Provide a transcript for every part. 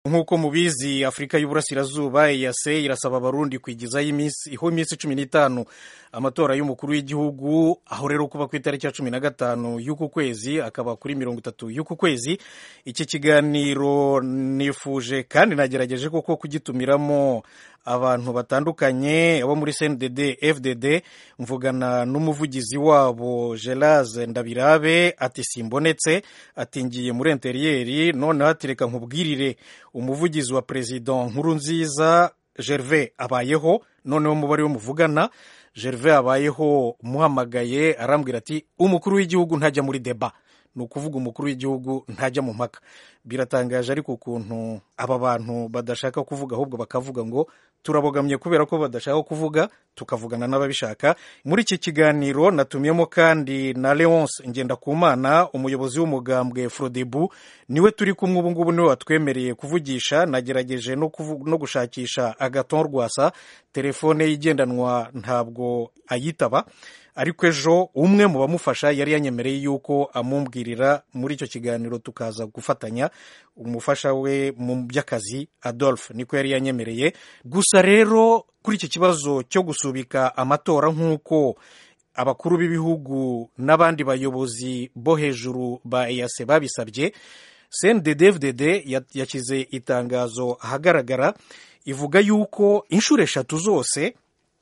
nk'uko mubizi afurika y'uburasirazuba eyase irasaba abarundi kwigizaho iminsi iho iminsi cumi n'itanu amatora y'umukuru w'igihugu aho rero kuba ku itariki ya cumi na gatanu y'uku kwezi akaba kuri mirongo itatu y'uku kwezi iki kiganiro nifuje kandi nagerageje koko kugitumiramo abantu batandukanye abo muri cndd fdd mvugana n'umuvugizi wabo gerase ndabirabe ati simbonetse ati ngiye muri interiyeri noneho atireka nkubwirire umuvugizi wa perezida nkuru nziza gerve abayeho noneho umubare we muvugana gerve abayeho muhamagaye arambwira ati umukuru w'igihugu ntajya muri deba ni ukuvuga umukuru w'igihugu ntajya mu mpaka biratangaje ariko ukuntu aba bantu badashaka kuvuga ahubwo bakavuga ngo turabogamye kubera ko badashaka kuvuga tukavugana n'ababishaka muri iki kiganiro natumyemo kandi na leonce ngendakumana umuyobozi w'umugambwe frodebu niwe turi kumwe ubu ngubu niwe watwemereye kuvugisha nagerageje no, no gushakisha agaton rwasa telefone ye igendanwa ntabwo ayitaba ariko ejo umwe mu bamufasha yari yanyemereye yuko amumbwirira muri icyo kiganiro tukaza gufatanya umufasha we mu by'akazi adolphe niko yari yanyemereye gusa rero kuri iki kibazo cyo gusubika amatora nk'uko abakuru b'ibihugu n'abandi bayobozi bo hejuru ba eyase babisabye cnddfdd yashyize itangazo ahagaragara ivuga yuko inshuro eshatu zose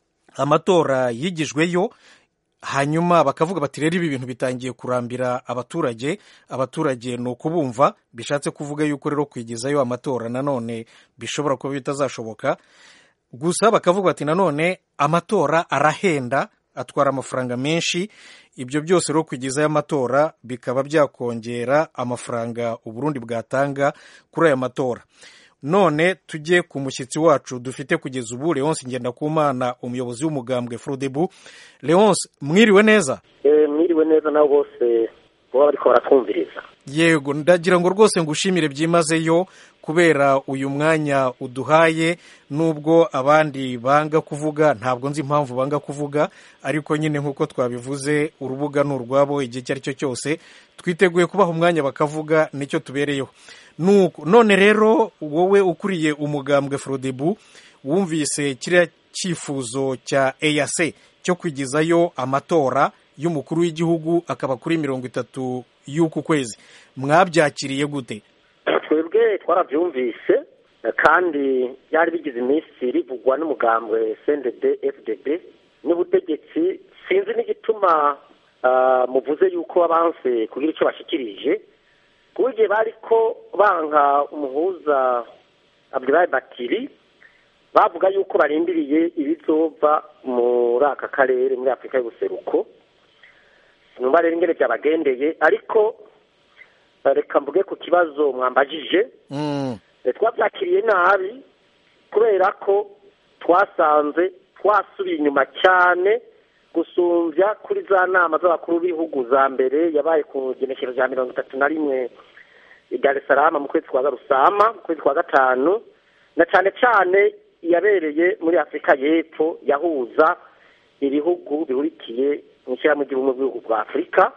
amatora yigijweyo hanyuma bakavuga bati rero ibi bintu bitangiye kurambira abaturage abaturage ni ukubumva bishatse kuvuga yuko rero kwigezayo amatora nanone bishobora kuba bitazashoboka gusa bakavuga bati nanone amatora arahenda atwara amafaranga menshi ibyo byose rero kwigezayo amatora bikaba byakongera amafaranga uburundi bwatanga kuri aya matora none tujye ku mushyitsi wacu dufite kugeza ubu leonce ngendakumana umuyobozi w'umugambwe frodebu leonce mwiriwe neza mwiriwe neza nabo bose baba bariko baratwumviriza yego ndagira ngo rwose ngushimire byimazeyo kubera uyu mwanya uduhaye nubwo abandi banga kuvuga ntabwo nzi impamvu banga kuvuga ariko nyine nk'uko twabivuze urubuga ni urwabo igihe icyo ari cyo cyose twiteguye kubaha umwanya bakavuga nicyo tubereyeho none rero wowe ukuriye umugambwe frodebu wumvise kiriya cyifuzo cya eyase cyo kwigizayo amatora y'umukuru w'igihugu akaba kuri mirongo itatu y'uku kwezi mwabyakiriye gute twebwe twarabyumvise kandi byari bigize iminsi rivugwa n'umugambwe cndd fdd n'ubutegetsi sinzi n'igituma muvuze yuko abanse kugira icyo bashyikirije ku gihe bari ko banka umuhuza abdulayi batiri bavuga yuko barindiriye ibizova muri aka karere muri afurika y'ubuseruko sinumva rero ingene byabagendeye ariko reka mvuge ku kibazo mwambajije twabyakiriye nabi kubera ko twasanze twasubiye inyuma cyane gusumbya kuri za nama z'abakuru b'ibihugu za mbere yabaye ku genekerezo rya mirongo itatu na rimwe i Dar es Salaam mu kwezi kwa Garusama mu kwezi kwa gatanu na cyane cyane yabereye muri Afurika y'Epfo yahuza ibihugu bihurikiye mu ishyirahamwe ry'ubumwe bw'ibihugu bwa Afurika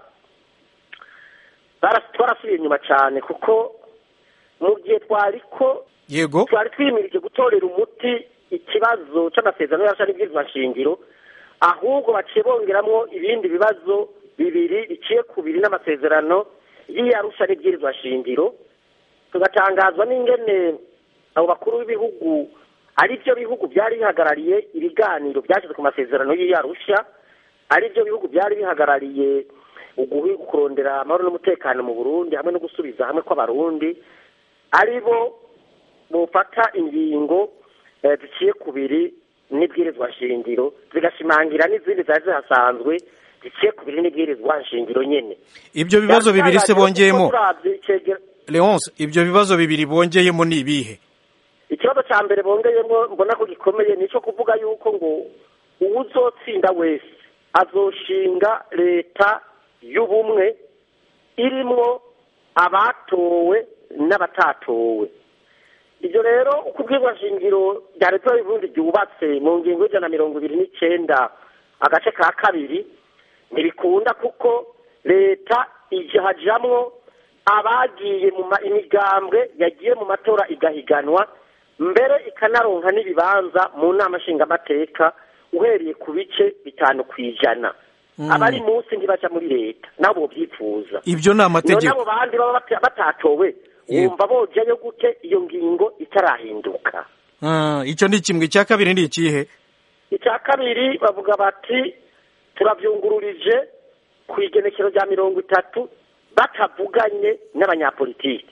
twarasubiye inyuma cyane kuko mu gihe twari ko yego twari twimirije gutorera umuti ikibazo cy'amasezerano y'arusha n'ibwirizwa nshingiro ahubwo baciye bongeramo ibindi bibazo bibiri biciye ku biri n'amasezerano y'iyarusha n'ibwirizwa shingiro tugatangazwa n'ingene abo bakuru b'ibihugu ari byo bihugu byari bihagarariye ibiganiro byashyize ku masezerano y'iyarusha ari byo bihugu byari bihagarariye kurondera amahoro n'umutekano mu burundi hamwe no gusubiza hamwe kw'abarundi ari bo bufata ingingo ziciye ku biri n'ibwirizwa shingiro zigashimangira n'izindi zari zihasanzwe ziciye ku biri n'ibwirizwa nshingiro nyine ibyo bibazo bibiri se bongeyemo leonce ibyo bibazo bibiri bongeyemo ni ibihe ikibazo cya mbere bongeyemo mbona ko gikomeye ni icyo kuvuga yuko ngo uwuzotsinda wese azoshinga leta y'ubumwe irimwo abatowe n'abatatowe ibyo rero uko shingiro rya leta y'uburundi ryubatse mu ngingo y'ijana na mirongo ibiri n'icyenda agace ka kabiri ntibikunda kuko leta ijya hajyamwo abagiye mu imigambwe yagiye mu matora igahiganwa mbere ikanaronka n'ibibanza mu nama nshingamateka uhereye ku bice bitanu ku ijana abari munsi ntibaja muri leta nabo byifuza ibyo ni amategeko nabo bandi baba batatowe wumva bojayo gute iyo ngingo itarahinduka icyo ni kimwe icya kabiri ni ikihe icya kabiri bavuga bati turabyungururije ku igenekero rya mirongo itatu batavuganye n'abanyapolitiki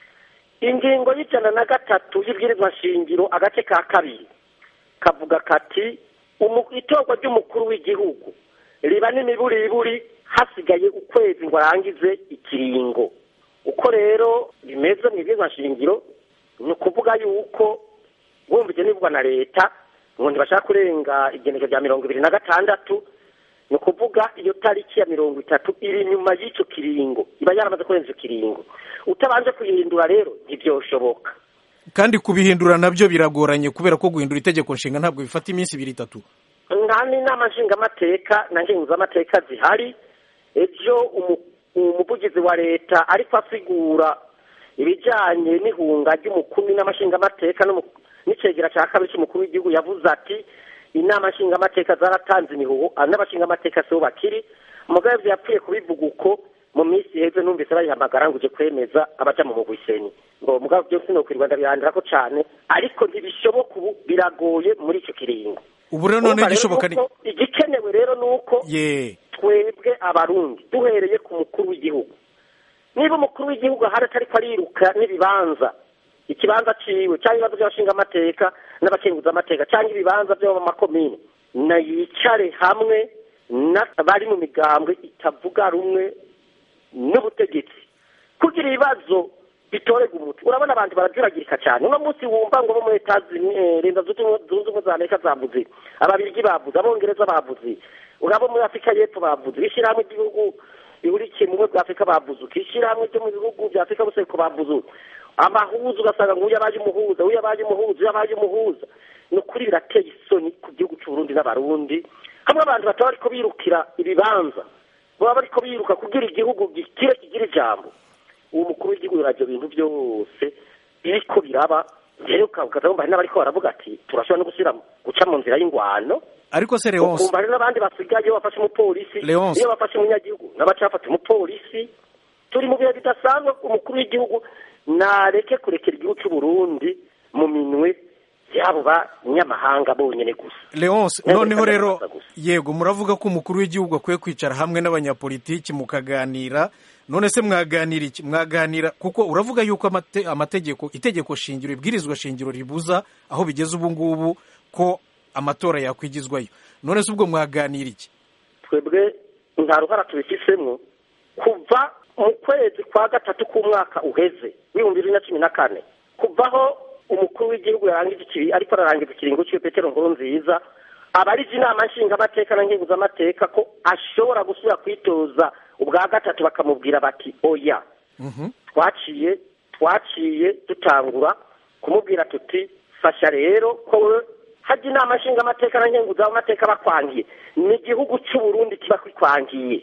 ingingo y'ijana na gatatu y'ibwirizwa shingiro agace ka kabiri kavuga kati itorwa ry'umukuru w'igihugu riba n'imiburiburi hasigaye ukwezi ngo arangize ikiringo uko rero bimeze mu ibwirizwa shingiro ni ukuvuga yuko bumvise nibwa na leta ngo ntibashaka kurenga igeneko rya mirongo ibiri na gatandatu ni ukuvuga iyo tariki ya mirongo itatu iri inyuma y'icyo kiringo iba yaramaze kurenza icyo kiringo utabanje kuyihindura rero ntibyoshoboka kandi kubihindura nabyo biragoranye kubera ko guhindura itegeko nshinga ntabwo bifata iminsi ibiri itatu nta n'inama nshingamateka na ngenguzamateka zihari ejo umuvugizi wa leta ariko asigura ibijyanye n'ihunga ry'umukuru n'amashingamateka n'icegera cya kabiri cy'umukuru w'igihugu yavuze ati inama nshingamateka zaratanze imihuho n'abashingamateka sibo bakiri umugabo yapfuye kubivuga uko mu minsi iheze numvise bayihamagara ngo uje kwemeza abaja mu mugwiseni ngo mugabo byose ni ukwirirwa ndabihandira ko cyane ariko ntibishoboka ubu biragoye muri icyo kiringo ubu rero none gishoboka ni igikenewe rero ni uko ye twebwe abarundi duhereye ku mukuru w'igihugu niba umukuru w'igihugu ahari atari ko ariruka n'ibibanza ikibanza ciwe cyangwa ibibazo by'abashingamateka n'abakenguzamateka cyangwa ibibanza byo mu makomine na yicare hamwe n'abari mu migambwe itavuga rumwe n'ubutegetsi kugira ibibazo bitorega umuti urabona abantu barajuragirika cyane uno munsi wumva ngo bo muri leta leta zunze ubumwe za amerika zavuze ababirigi bavuze abongereza bavuze urabo muri afurika y'epfo bavuze ishyirahamwe ry'ibihugu bihurikiye mu bumwe bwa afurika bavuze ishyirahamwe ryo mu bihugu bya afurika buseko bavuze amahuza ugasanga ngo uyu abaye umuhuza uyu abaye umuhuza uyu abaye umuhuza ni ukuri birateye isoni ku gihugu cy'uburundi n'abarundi hamwe abantu bataba bariko birukira ibibanza baba bariko biruka kugira igihugu gikire kigira ijambo uwo mukuru w'igihugu ibyo bintu byose biriko biraba rero ukaza wumva hari n'abariko baravuga ati turashobora no gusubira guca mu nzira y'ingwano ariko se leonce ukumva hari n'abandi basigaye iyo bafashe umupolisi Leonce. iyo bafashe umunyagihugu n'abacafata umupolisi turi mu bihe bidasanzwe umukuru w'igihugu nareke kurekera igihugu cy'uburundi mu minwe y'abo banyamahanga bonyine gusa leonce Ntabwo noneho bisabwa rero gusa gusa. yego muravuga ko umukuru w'igihugu akwiye kwicara hamwe n'abanyapolitiki mukaganira none se mwaganira iki mwaganira kuko uravuga yuko amate- amategeko itegeko shingiro ibwirizwa shingiro ribuza aho bigeze ubu ngubu ko amatora yakwigizwayo none se ubwo mwaganira iki twebwe nta ruhara tubifisemo kuva mu kwezi kwa gatatu k'umwaka uheze w'ibihumbi bibiri na cumi na kane kuvaho umukuru w'igihugu yarangije ikiri ariko ararangiza ikiringo cy'iwe petero nkuru nziza abarije inama nshingamateka na nkenguzamateka ko ashobora gusubira kwitoza ubwa gatatu bakamubwira bati oya Mhm. twaciye twaciye dutangura kumubwira tuti fasha rero ko we hajya inama nshingamateka na nkenguzamateka bakwangiye ni igihugu cy'uburundi kiba kikwangiye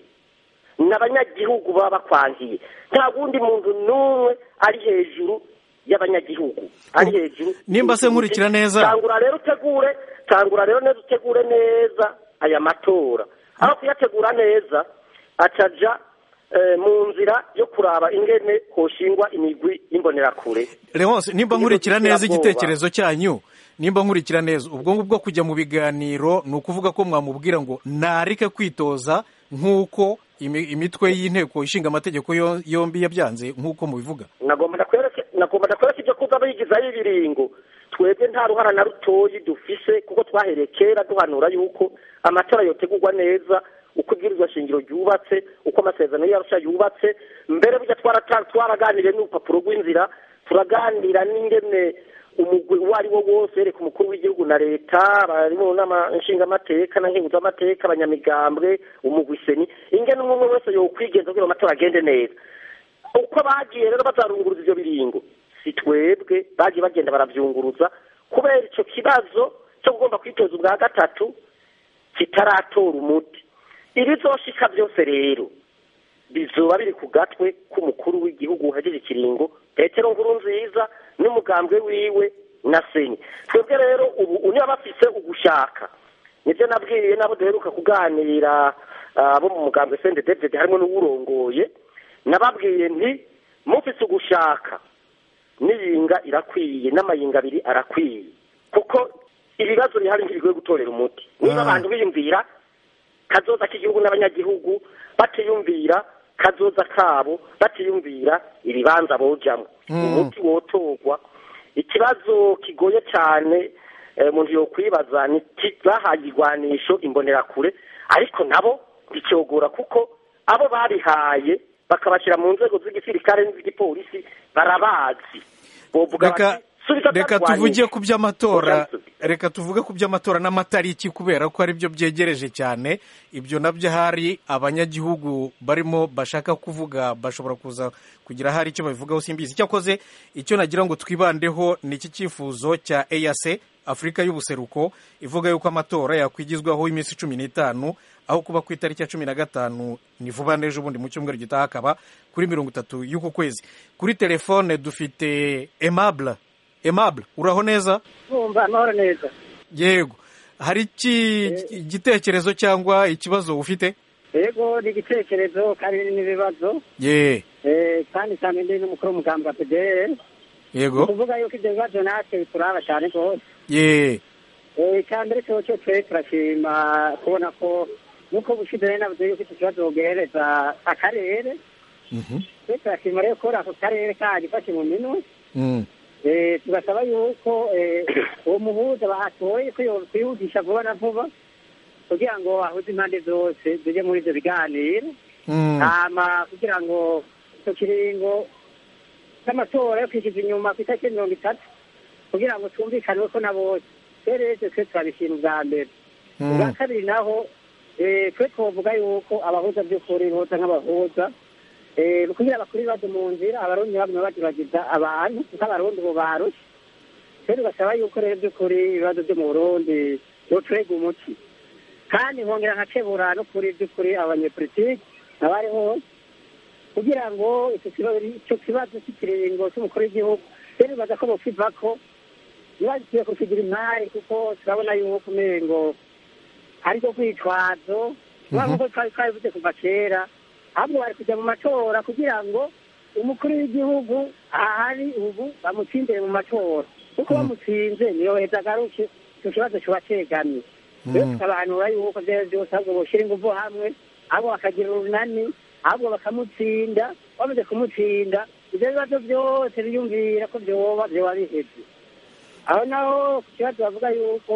ni abanyagihugu baba bakwangiye nta wundi muntu n'umwe ari hejuru y'abanyagihugu ari Ubu- hejuru nimba se nkurikira neza. tangura rero utegure tangura rero neza utegure neza aya matora aho kuyategura neza acaja eh, mu nzira yo kuraba ingene hoshingwa imigwi y'imbonerakure leonce nimba Igihugu nkurikira neza cy'iterabwoba. igitekerezo cyanyu nimba nkurikira neza ubwo ngubwo kujya mu biganiro ni ukuvuga ko mwamubwira ngo nareke kwitoza nk'uko imi- imitwe y'inteko ishinga amategeko yo- yombi yabyanze nk'uko mubivuga nagomba ndakwereke nagomba ndakwereke ibyo kuza bigizaho ibiringo twebwe nta ruhara na rutoyi dufise kuko twahereye kera duhanura yuko amatora yotegurwa neza uko ibwirizwa shingiro ryubatse uko amasezerano y'arusha yubatse mbere burya twarata- twaraganiriye n'urupapuro rw'inzira turaganira n'ingene umugwi uwo ari wo wose yereka umukuru w'igihugu na leta bari mu nama nshingamateka na nkenguzamateka abanyamigambwe umugwi seni ingene umwe umwe wese yokwigenza kugira ngo amatora agende neza uko bagiye rero bazarunguruza ibyo biringo si twebwe bagiye bagenda barabyunguruza kubera icyo kibazo cyo kugomba kwitoza ubwa gatatu kitaratora umuti ibizoshika byose rero bizoba biri ku gatwe k'umukuru w'igihugu uhejeje ikiringo petero nkuru nziza n'umugambwe wiwe na senye twebwe rero ubu niba bafise ugushaka nibyo nabwiye nabo duheruka kuganira abo mu mugambwe sende david harimo n'uwurongoye nababwiye nti mufise ugushaka n'iyinga irakwiye n'amayinga abiri arakwiye kuko ibibazo bihari ntibigoye gutorera umuti niba abantu biyumvira kazoza k'igihugu n'abanyagihugu batiyumvira kazoza kabo batiyumvira ibibanza bojamo umuti wotorwa ikibazo kigoye cyane umuntu yokwibaza ni bahaye igwanisho imbonerakure ariko nabo bicyogora kuko abo barihaye bakabashyira mu nzego z'igisirikare n'iz'igipolisi barabazi reka tuvuge ku by'amatora reka tuvuge ku by'amatora n'amatariki kubera ko ari byo byegereje cyane ibyo nabyo hari abanyagihugu barimo bashaka kuvuga bashobora kuza kugira hari icyo babivugaho simbizi cyakoze icyo nagira ngo twibandeho ni iki cyifuzo cya eyase afurika y'ubuseruko ivuga yuko amatora yakwigizwaho iminsi cumi n'itanu aho kuba ku itariki ya cumi na gatanu ni vuba n'ejo bundi mu cyumweru gitaha akaba kuri mirongo itatu y'uku kwezi kuri telefone dufite emabure emabure uraho neza wumva amahoro neza yego hari igitekerezo cyangwa ikibazo ufite yego ni igitekerezo kandi n'ibibazo ye kandi cyane ndi n'umukuru w'umugambi wa pdr yego kuvuga yuko ibyo bibazo natwe bituraba cyane rwose ye icya mbere cyo cyo twe turashima kubona ko nk'uko bushize rero navuze yuko iki kibazo bogereza akarere twe turashima rero ko ako karere kagifashe mu minwe tugasaba yuko uwo muhuza bahatoye ko kwihutisha vuba na vuba kugira ngo ahuze impande zose zijye muri ibyo biganiro hama kugira ngo icyo kiringo cy'amatora yo kwishyuza inyuma ku itariki mirongo itatu kugira ngo twumvikane ko na bose rero twe turabishima ubwa mbere ubwa kabiri naho twe twavuga yuko abahuza by'ukuri boza nk'abahuza kugira bakuru ibibazo mu nzira abarundi baguma bageragiza abantu kuko abarundi ubu barushye rero ugasaba yuko rero by'ukuri ibibazo byo mu burundi boturega umuti kandi nkongera nkakebura no kuri by'ukuri abanyepolitiki abari hose kugira ngo icyo kibazo cy'ikiringo cy'umukuru w'igihugu rero bibaza ko bokiva ko ntibagikwiye kukigira imari kuko turabona yuko umengo ariko kwitwazo nk'uko twari twabivuze kuva kera ahubwo bari kujya mu matora kugira ngo umukuru w'igihugu ahari ubu bamutsindire mu matora kuko bamutsinze niyo heza agaruke icyo kibazo kiba cyegamye rero tukabahanura yuko byose byose ahubwo boshyira ingufu hamwe ahubwo bakagira urunani ahubwo bakamutsinda bamaze kumutsinda ibyo bibazo byose biyumvira ko byoba byoba bihebye aho naho ku kibazo bavuga yuko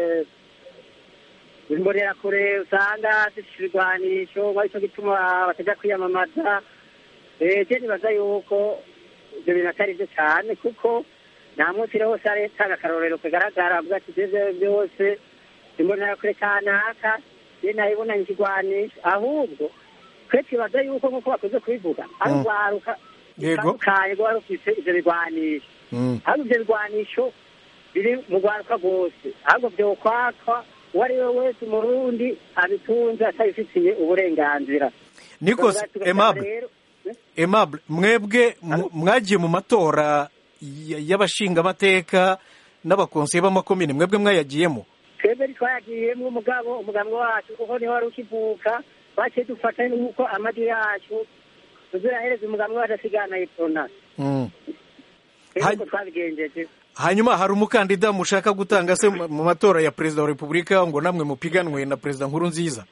imbonerakure usanga zifite ibigwanisho ngo aricyo gituma batajya kwiyamamaza je nibaza yuko ibyo bintu atari byo cyane kuko nta munsi rero hose aretanga akarorero kagaragara avuga ati ibyo byose imbonerakure kanaka je nayibonanye ikigwanisho ahubwo twe twibaza yuko nk'uko bakunze kubivuga ari urwaruka rutandukanye rwaba rufite ibyo bigwanisho ahubwo ibyo bigwanisho biri mu rwaruka rwose ahubwo byokwakwa uwo ari we wese umurundi abitunze atabifitiye uburenganzira nikose emable emable mwebwe mwagiye mu matora y'abashingamateka n'abakonseye b'amakomine mwebwe mwayagiyemo twebwe twayagiyemo umugabo umugabo wacu kuko niho wari ukivuka baciye dufata n'uko amajwi yacu tuzirahereza umugabo wacu asigana yitona twabigenjeje hanyuma hari umukandida mushaka gutanga se mu matora ya perezida wa repubulika ngo namwe mupiganwe na perezida nkuru nziza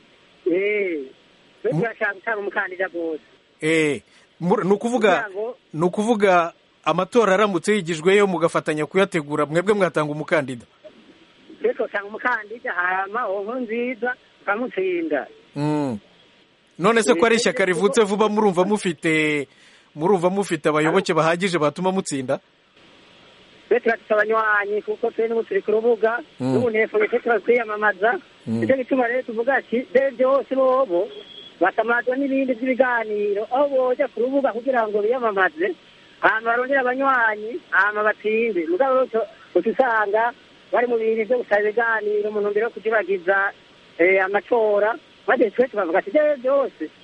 turashaka gutanga umukandida rwose ni ukuvuga ni ukuvuga amatora aramutse yigijweyo mugafatanya kuyategura mwebwe mwatanga umukandida twe twatanga umukandida hama uwo nkuru nziza tukamutsinda none se ko ari ishyaka rivutse vuba murumva mufite murumva mufite abayoboke bahagije batuma mutsinda twe turafite abanywanyi kuko twe n'ubu turi ku rubuga n'ubu ntefone twe turakwiyamamaza nicyo gituma rero tuvuga ati be byose bobo basamazwa n'ibindi by'ibiganiro aho boja ku rubuga kugira ngo biyamamaze hama barondera abanywanyi hama batsinde mugabo uca usanga bari mu bintu byo gusaba ibiganiro mu ntumbero yo kujibagiza amatora maze twe tukavuga ati byo byose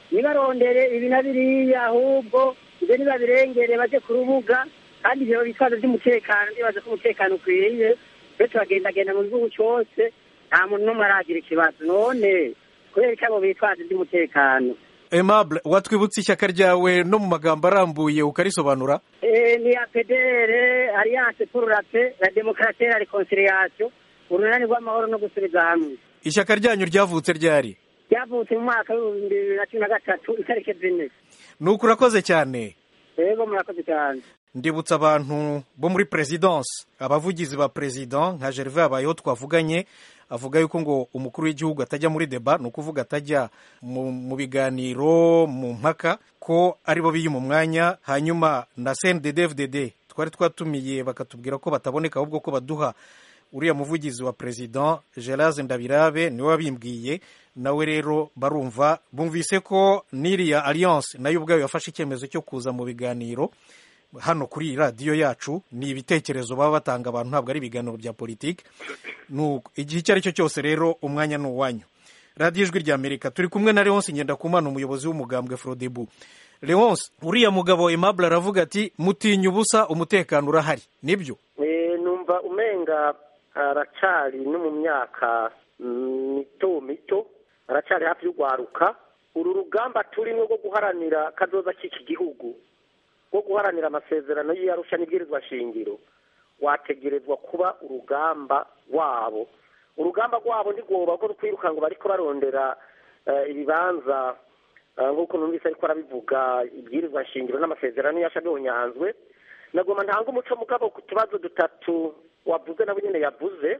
nibarondere ibi na biriya ahubwo ibyo nibabirengere baje ku rubuga kandi ibyo bitwazo by'umutekano ndibaza ko umutekano ukwiye twe turagendagenda mu gihugu cyose nta muntu n'umwe aragira ikibazo none kubera ko abo bitwazo by'umutekano aimable watwibutse ishyaka ryawe no mu magambo arambuye ukarisobanura Eh, ni ya pedere alliance pour la paix la démocratie et la réconciliation urunani rw'amahoro no gusubiza hamwe ishyaka ryanyu ryavutse ryari ryavutse mu mwaka w'ibihumbi bibiri na cumi na gatatu itariki zine nuko urakoze cyane rero murakoze cyane ndibutsa abantu bo muri perezidansi abavugizi ba perezida nka gerve abayeho twavuganye avuga yuko ngo umukuru w'igihugu atajya muri deba ni ukuvuga atajya mu, mu biganiro mu mpaka ko aribo biyima umwanya hanyuma na cnddfdd twari twatumiye bakatubwira ko bataboneka ahubwo ko baduha uriya muvugizi wa perezida gerard ndabirabe niwe wabimbwiye nawe rero barumva bumvise ko n'iriya alliance nayo ubwayo yafashe icyemezo cyo kuza mu biganiro hano kuri iyi radiyo yacu ni ibitekerezo baba batanga abantu ntabwo ari ibiganiro bya politiki nuko igihe icyo ari cyo cyose rero umwanya ni uwanyu radiyo ijwi rya amerika turi kumwe na leonce ngendakumana umuyobozi w'umugambwe frodebu leonce uriya mugabo aimable aravuga ati mutinya ubusa umutekano urahari nibyo Eh, numva umenga aracari no mu myaka mm, mito mito aracari hafi y'urwaruka uru rugamba turimo rwo guharanira kazoza k'iki gihugu rwo guharanira amasezerano y'iyarusha n'ibwirizwa shingiro wategerezwa kuba urugamba rwabo urugamba rwabo ntigomba ko kwiruka ngo bariko barondera eh, ibibanza eh, nk'uko numvise ariko arabivuga ibwirizwa shingiro n'amasezerano yasha bihonyanzwe nagoma ntanga umuco mugabo ku tubazo dutatu wavuze nabo nyine yavuze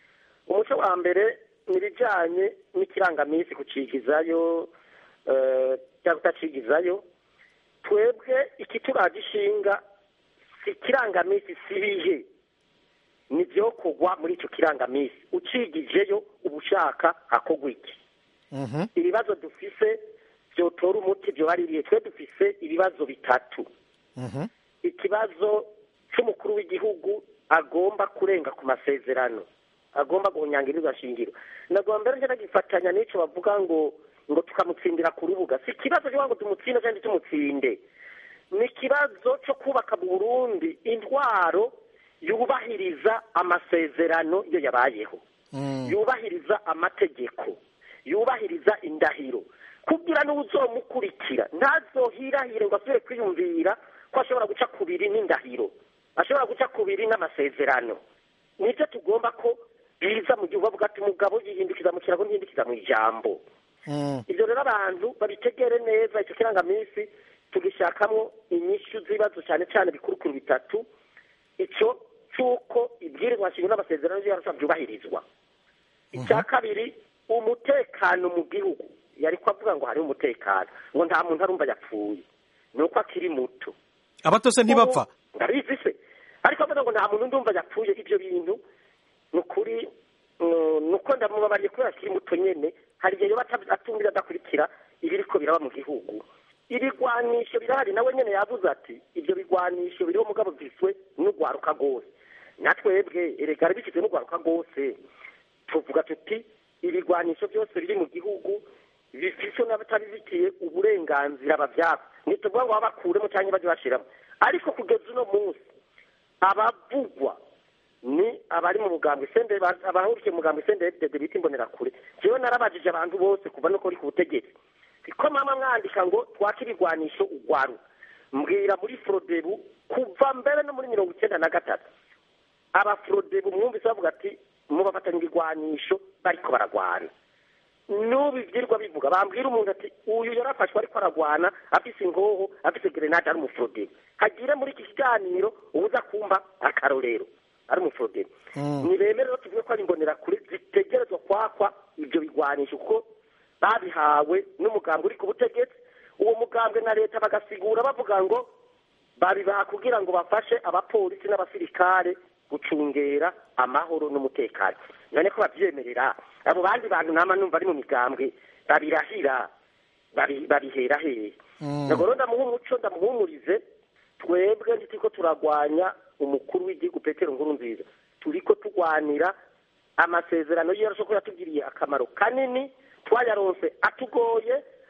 umuco wa mbere ni ibijyanye n'ikirangaminsi kucigizayo eh, cyangwa kutacigizayo twebwe ikituraje ishinga si ikirangaminsi si ibihe ni kugwa muri icyo kirangaminsi ucigijeyo uba ushaka hakorwa iki Mhm. ibibazo dufise byotora umuti byobaririye twe dufise ibibazo bitatu Mhm. ikibazo cy'umukuru w'igihugu agomba kurenga ku masezerano agomba guhunyangirizwa shingiro nagomba mbere njye nagifatanya n'icyo bavuga ngo ngo tukamutsindira ku rubuga si ikibazo cyo ngo tumutsinde cyangwa tumutsinde ni ikibazo cyo kubaka mu burundi intwaro yubahiriza amasezerano iyo yabayeho Mm. yubahiriza amategeko yubahiriza indahiro kugira n'uzomukurikira ntazohirahire ngo asubire kwiyumvira ko ashobora guca kubiri n'indahiro ashobora guca kubiri n'amasezerano nibyo tugomba ko biza mu gihugu bavuga ati umugabo yihindukiza mu kirago ntihindukiza mu ijambo Mm. ibyo rero abantu babitegere neza icyo kirangaminsi tugishakamo inyishu z'ibibazo cyane cyane bikurukuru bitatu icyo cy'uko ibwirizwa shingiro n'amasezerano y'arusha byubahirizwa icya kabiri umutekano mu gihugu yari ko avuga ngo hariho umutekano ngo nta muntu arumva yapfuye ni uko akiri muto abato se ntibapfa ndabizi se ariko avuga ngo nta muntu ndumva yapfuye ibyo bintu ni ukuri mm, ni uko ndamubabariye kubera akiri muto nyene hari igihe yoba ata- atumvira adakurikira ibiriko biraba mu gihugu ibigwanisho birahari nawe nyene yavuze ati ibyo bigwanisho biriho mugabo biswe n'urwaruka rwose natwebwe erega bishyize n'urwaruka rwose tuvuga tuti ibigwanisho byose biri mu gihugu bifise n'abatabifitiye uburenganzira bavyaka ntituvuga ngo babakuremo cyangwa baje bashiramo ariko kugeza uno munsi abavugwa ni abari mu mugambwe sende abahurikiye mu mugambwe sende FDD bita imbonerakure jewe narabajije abantu bose kuva nuko uri ku butegetsi ko mama mwandika ngo twake ibigwanisho ugwaru mbwira muri frodebu kuva mbere no muri mirongo icyenda na gatatu abafrodebu mwumvise bavuga ati mubafatanya ibigwanisho bariko baragwana n'ubu ibyirwa bivuga bambwira umuntu ati uyu yarafashwe ariko aragwana afise ingoho afise grenade ari umufrodebu hagire muri iki kiganiro ubuza kumva akarorero ari umufrodebu Mm. ntibemere rero tuvuge ko ari imbonerakure zitegerezwa kwakwa ibyo bigwanisho kuko babihawe n'umugambwe uri ku butegetsi uwo mugambwe na leta bagasigura bavuga ngo babibaha kugira ngo bafashe abapolisi n'abasirikare gucungera amahoro n'umutekano none ko babyemerera abo bandi bantu nama numva ari mu migambwe babirahira babi- babihera hehe Mm. ntabwo rero ndamuha umuco ndamuhumurize twebwe ntitiko turagwanya umukuru w'igihugu petero nkuru nziza turiko tugwanira amasezerano y'iyarusho ko yatugiriye akamaro kanini twayaronse atugoye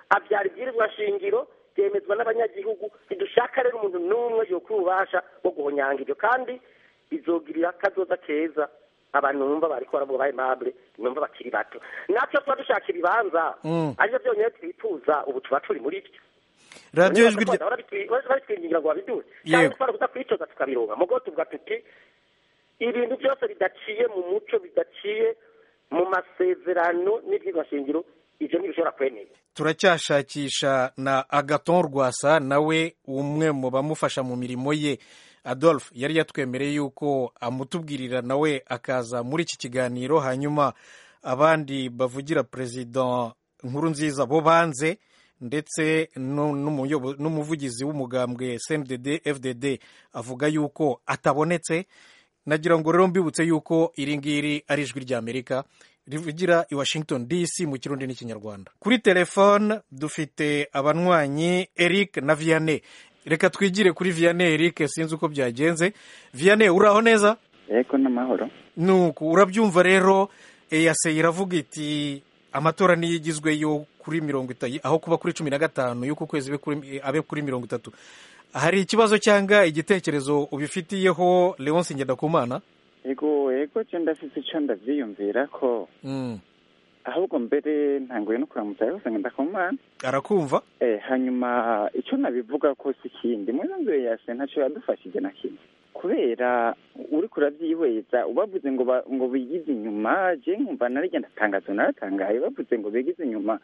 abyara ibwirizwa shingiro byemezwa n'abanyagihugu ntidushaka rero umuntu n'umwe yokura ububasha bwo guhonyanga ibyo kandi bizogirira akazoza keza abantu numva bariko baravuga ba aimable numva bakiri bato natwe tuba dushaka ibibanza Mm. arivyo byonyine twifuza ubu tuba turi muri byo radiyo ijwi rya babitwingingira ngo babiduhe Yego. cyangwa twara kuza kwicoza tukabironka mugo tuvuga tuti ibintu byose bidaciye mu muco bidaciye mu masezerano n'ibyigwa shingiro ivyo ntibishobora kwemera turacyashakisha na agaton rwasa nawe umwe mu bamufasha mu mirimo ye adolphe yari yatwemereye yuko amutubwirira nawe akaza muri iki kiganiro hanyuma abandi bavugira perezida nkuru nziza bo banze ndetse nu- n'umuyobo- n'umuvugizi w'umugambwe cndd fdd avuga yuko atabonetse nagira ngo rero mbibutse yuko iri ngiri ari ijwi ry'amerika rivugira i washington dc mu kirundi n'ikinyarwanda kuri telefone dufite abanywanyi eric na vianney reka twigire kuri vianney eric sinzi uko byagenze vianney uraho neza yego n'amahoro nuko urabyumva rero eyase iravuga iti amatora niyo igizwe yo kuri mirongo itatu aho kuba kuri cumi na gatanu y'uku kwezi abe kuri- abe kuri mirongo itatu hari ikibazo cyangwa igitekerezo ubifitiyeho leonce ngendakumana yego yego cyo ndafite icyo ndabyiyumvira ko Mm, ahubwo mbere ntanguye no kuramutsa yose ngenda ku mana arakumva eh hanyuma icyo nabivuga ko si ikindi muri nzu ya se ntacyo yadufashije na kimwe kubera uri kurabyihweza ubavuze ngo ba- ngo bigize inyuma je nkumva narigenda tangazo naratangaye bavuze ngo bigize inyuma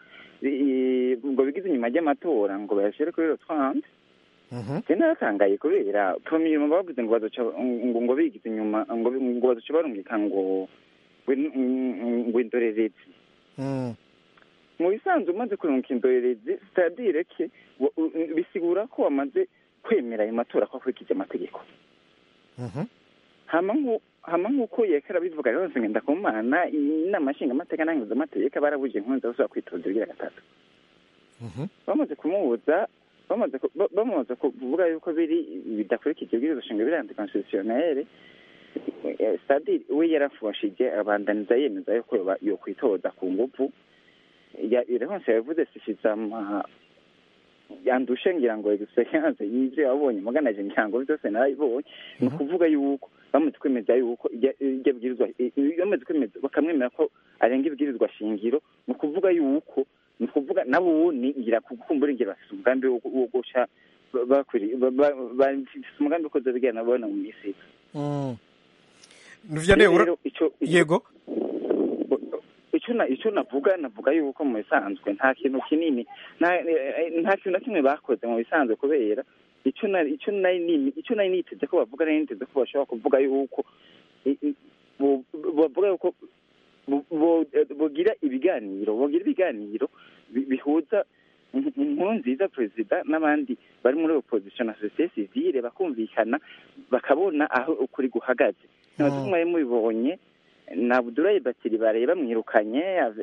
i- ngo bigize inyuma ry'amatora ngo bayashyire kuri rotwande Mhm. je naratangaye kubera promiyuma bavuze ngo bazoca ngo ngo bigize inyuma ngo ngo bazoca barungika ngo ngo- ngo indorerezi Mm, mu bisanzwe umaze kurunga indorerezi sitadire ke wa- u- bisigura ko wamaze kwemera ayo matora ko akurikije amategeko mhm. hama nku- hama nk'uko yekara bivuga rero ngenda ku mana inama nshingamateka n'ahinduzamateka barabuje inkunzi zo kwitoza ibigira gatatu Mhm. bamaze kumubuza bamaze ku- ba- bamaze kuvuga yuko biri bidakurikije ibwirizwa shingiro biri anticonstitutionnel eh, stadire we yarafushije abandaniza yemeza yuko yoba- yokwitoza ku nguvu Ya- irehonse yavuze sishiza ama yandushe ngira ngo experience y'ivyo yabonye muganaje ngira ngo byose narabibonye ni ukuvuga yuko bamaze kwemeza yuko irya- iryo bwirizwa i- i- bamaze kwemeza bakamwemera ko arenga ibwirizwa shingiro ni ukuvuga yuko ni ukuvuga nabo ni ngira kukumbura ngira bafite umugambi wo wo guca ba- bakwiri ba- ba- bafite umugambi wo kuza bigana babona mu minsi iza. Mm. Vianney, ura- Rero ico ico- yego icyo na icyo navuga navuga yuko mu bisanzwe nta kintu kinini nta eh, nta kintu na kimwe bakoze mu bisanzwe kubera icyo na icyo nari nini icyo nari niteze ko bavuga nari niteze ko bashobora kuvuga yuko i- i- bo- bavuga yuko bo- bo- bogira ibiganiro bogira ibiganiro bi- bihuza in- inkuru nziza perezida n'abandi bari muri opposition na sosiyete sivile bakumvikana bakabona aho ukuri guhagaze ntabwo Mm. mwari mubibonye na Abdoulaye Batiri bare bamwirukanye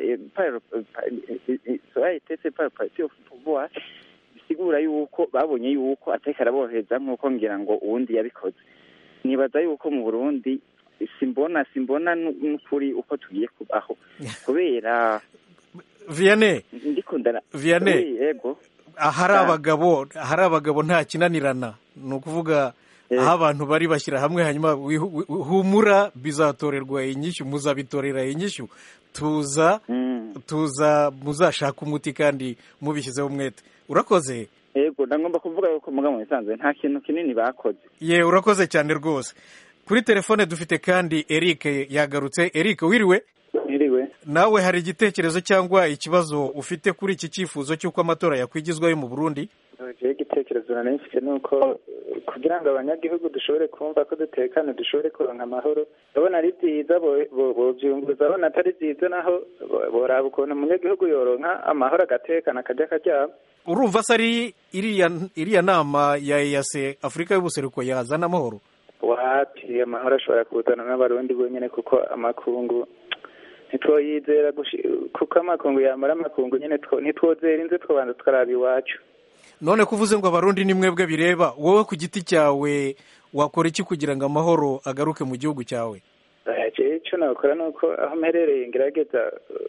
soyitese par parti of pouvoir bisigura yuko babonye yuko ateka araborohereza nk'uko ngira ngo uwundi yabikoze nibaza yuko mu Burundi simbona simbona nu- n'ukuri uko tugiye kubaho kubera Vianney ndiko ndara Vianney. Oui, yego ahari Ah. abagabo ahari abagabo nta kinanirana ni ukuvuga Eh. aho abantu bari bashyira hamwe hanyuma wihu- wi- humura bizatorerwa inyishyu muzabitorera inyishyu tuza Mm. tuza muzashaka umuti kandi mubishyizeho umwete urakoze yego ndagomba kuvuga yuko muga mu bisanzwe nta kintu kinini bakoze ye urakoze cyane rwose kuri telefone dufite kandi eric yagarutse eric wiriwe Iriwe nawe hari igitekerezo cyangwa ikibazo ufite kuri iki cyifuzo cy'uko amatora yakwigizwayo mu burundi jewe igitekerezo nari mfite ni uko kugira ngo abanyagihugu dushobore kumva ko dutekanye dushobore kuronka amahoro ndabona ari byiza bo- bo- bovyunguruza abona atari byiza naho bo- boraba ukuntu umunyagihugu yoronka amahoro agatekana akajya akaryama urumva se ari iriya iriya nama ya eyase afurika y'ubuseruko yazana amahoro wapi amahoro ashobora kuzana n'abarundi bonyene kuko amakungu ntitwoyizera gushi- kuko amakungu yamara amakungu nyene two- ntitwozera inze twobanza tukaraba iwacu none ko uvuze ngo abarundi ni mwebwe bireba wowe ku giti cyawe wakora iki kugira ngo amahoro agaruke mu gihugu cyawe jewe ico nakora ni uko aho mperereye ngerageza eh,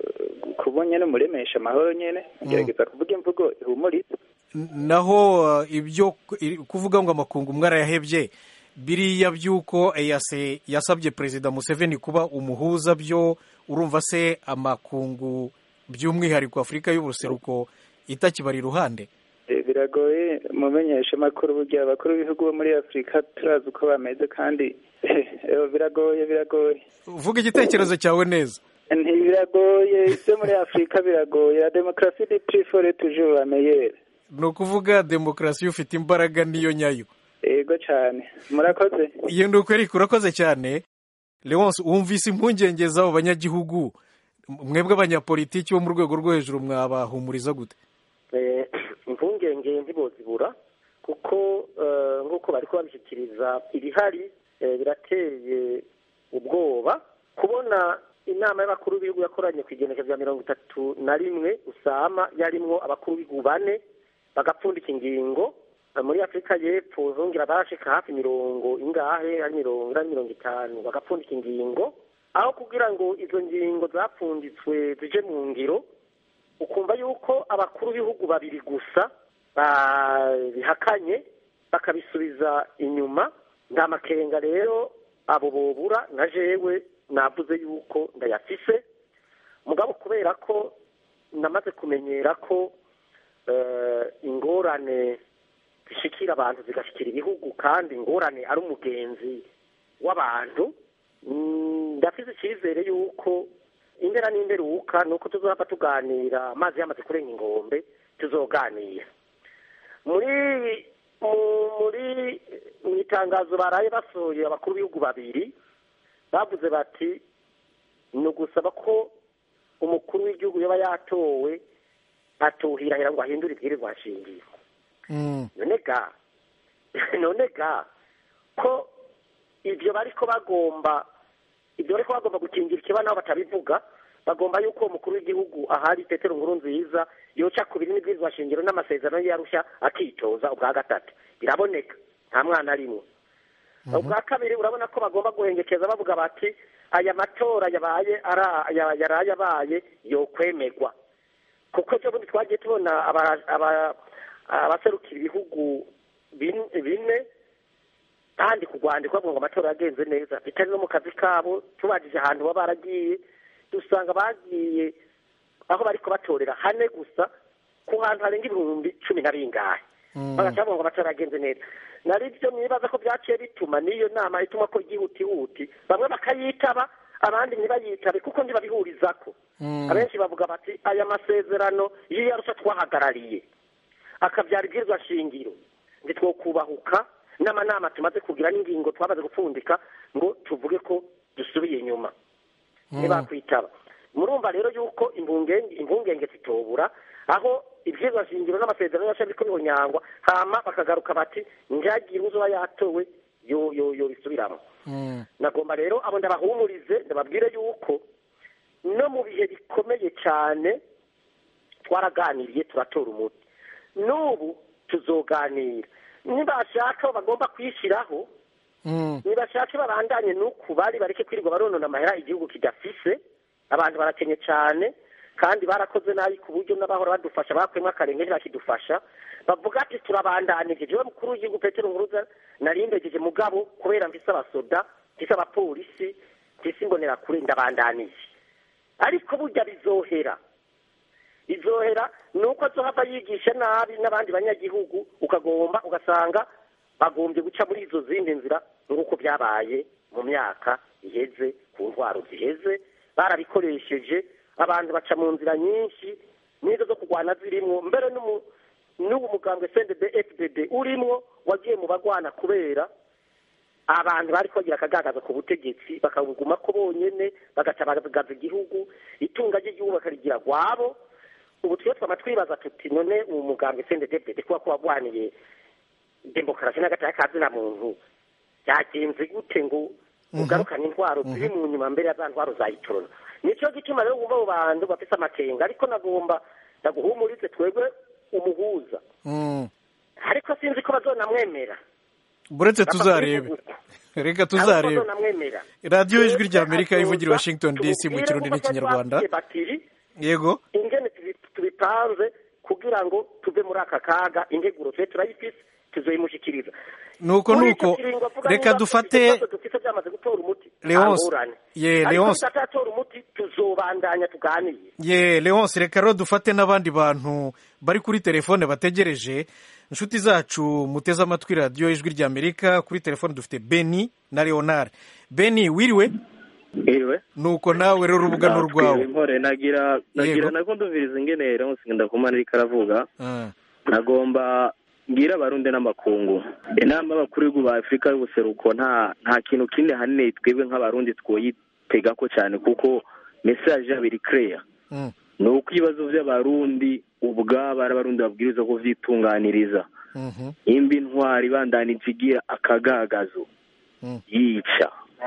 kuba nyene muremesha amahoro nyene ngerageza kuvuga imvugo ihumuriza naho uh, ibyo i- kuvuga ngo amakungu mwarayahebye biriya by'uko eyase yasabye perezida museveni kuba umuhuza byo urumva se amakungu by'umwihariko afurika y'ubuseruko itakibari iruhande Eh, biragoye mumenyesha amakuru burya abakuru b'ibihugu bo muri afurika turazi uko bameze kandi eh, biragoye biragoye vuga igitekerezo cyawe neza ntibiragoye ibyo muri afurika biragoye la demokarasi di prifore toujours la meilleure ni ukuvuga demokarasi ufite imbaraga niyo nyayo yego cyane murakoze iyo ni uko ariko urakoze cyane leonce wumvise impungenge z'abo banyagihugu mwebwe abanyapolitiki bo mu rwego rwo hejuru mwabahumuriza gute Eh, impungenge ntibozibura kuko eh, nk'uko bari babishyikiriza ibihari eh, birateye ubwoba kubona inama y'abakuru b'ibihugu yakoranye ku igenekerezo rya mirongo itatu na rimwe usama yarimwo abakuru b'ibihugu bane bagapfundika ingingo Eh, muri afurika y'epfo zongera barashika hafi mirongo ingahe ari mirongo ari mirongo itanu bagapfundika ingingo aho kugira ngo izo ngingo zapfunditswe zije mu ngiro ukumva yuko abakuru b'ibihugu babiri gusa babihakanye bakabisubiza inyuma nta makenga rero abo bobura na jewe navuze yuko ndayafise mugabo kubera ko namaze kumenyera ko eh, ingorane zishikira abantu zigashikira ibihugu kandi ingorane ari umugenzi w'abantu mm, ndafise icyizere yuko indera n'inderuka ni uko tuzohava tuganira amazi yamaze kurenga ingombe tuzoganira muri mu- muri mu itangazo baraye basohoye abakuru b'ibihugu babiri bavuze bati ni ugusaba ko umukuru w'igihugu yaba yatowe atuhirahira ngo ahindure ibwirizwa nshingiro Mm. none ga none ga ko ibyo bariko bagomba ibyo bariko bagomba gukingira ikiba nabo batabivuga bagomba yuko uwo mukuru w'igihugu ahari petero nkuru nziza yoca ku birimi bw'izwa shingiro n'amasezerano yarushya akitoza ubwa gatatu biraboneka nta mwana arimwo ubwa kabiri urabona ko bagomba guhengekeza bavuga bati aya matora yabaye ara- ya- yaraye abaye yokwemerwa kuko ejo bundi twagiye tubona aba- aba- abaserukira ibihugu bin- bine kandi ku rwandiko bavuga ngo amatora yagenze neza bitari no mu kazi kabo tubajije ahantu baba baragiye dusanga bagiye aho bariko batorera hane gusa ku hantu harenga ibihumbi cumi na bingahe bagaca bavuga ngo amatora yagenze neza nari byo mwibaza ko byaciye bituma n'iyo nama ituma ko yihutihuti bamwe bakayitaba abandi ntibayitabe kuko ntibabihurizako abenshi bavuga bati aya masezerano iyo yarusha twahagarariye akabyara ibwirizwa shingiro ntitwokubahuka n'amanama tumaze kugira n'ingingo twamaze gupfundika ngo tuvuge ko dusubiye inyuma ntibakwitaba murumva rero yuko impungenge impungenge zitobura aho ibwirizwa shingiro n'amasezerano yasha biriko bihonyangwa hama bakagaruka bati ntihagire uzoba yatowe yo yo yo bisubiramo Mm. nagomba rero abo ndabahumurize ndababwire yuko no mu bihe bikomeye cyane twaraganiriye turatora umuti n'ubu tuzoganira nibashaka bagomba kwishyiraho Mm. nibashake babandanye n'uku bari bareke kwirirwa baronona amahera igihugu kidafise abantu barakenye cyane kandi barakoze nabi ku buryo n'abahora badufasha bakwemwe akarenge ntibakidufasha bavuga ati turabandanije jewe mukuru w'igihugu petero nkuruza narimbejeje mugabo kubera mfise abasoda mfise abapolisi mfise imbonerakure ndabandanije ariko burya bizohera izohera ni uko azohava yigisha nabi n'abandi banyagihugu ukagomba ugasanga bagombye guca muri izo zindi nzira nk'uko byabaye mu myaka iheze ku ntwaro ziheze barabikoresheje abantu baca mu nzira nyinshi n'izo zo kurwana zirimwo mbere n'umu- n'ubu mugambwe sendede fdd urimwo wagiye mu bagwana kubera abantu bari bagira akagagaza ku butegetsi bakabuguma ko bonyene bagaca bagagaza igihugu itunga ry'igihugu bakarigira gwabo ubu twiyo twama twibaza tuti none uwo mugambwe sendede kuba ko wagwaniye demokarasi n'agataya kazina muntu byagenze gute ngo ugarukane intwaro ziri mu nyuma mbere ya za ntwaro za itorona nicyo gituma rero wumva abo bantu bafise amakenga ariko nagomba ndaguhumurize twebwe umuhuza Mm. ariko sinzi ko bazonamwemera buretse tuzarebe reka tuzarebe bazonamwemera radiyo ijwi rya amerika ivugira i washington dc mu kirundi n'ikinyarwanda batiri yego ingene tubi- tubipanze kugira ngo tuve muri aka kaga integuro tube turayifise tuzoyimushikiriza nuko Muri nuko ico kiringo avuga reka niba dufate ibibazo dufise byamaze gutora umuti Leonce, nta ngorane. ye, ariko Leonce. tutaratora umuti tuzobandanya tuganire ye leonce reka rero dufate n'abandi bantu bari kuri telefone bategereje inshuti zacu muteze amatwi radiyo ijwi ry'amerika kuri telefone dufite beni na leonard beni wiriwe Iriwe. nuko nawe rero urubuga ni urwawe Mpore nagira nagira Yego. nako ndumviriza ingene Leonce Ngendakumana ariko aravuga Ah, nagomba mbwira abarundi n'amakungu inama y'abakuru b'ibihugu ba afurika y'ubuseruko nta nta kintu kinini hanini twebwe nk'abarundi twoyitegako cyane kuko mesaje yabo iri kereya mm, ni uko ibibazo by'abarundi ubwabo ari abarundi babwiriza kuvyitunganiriza mhm, imba intwari ibandanije igira akagagazo Mm. yica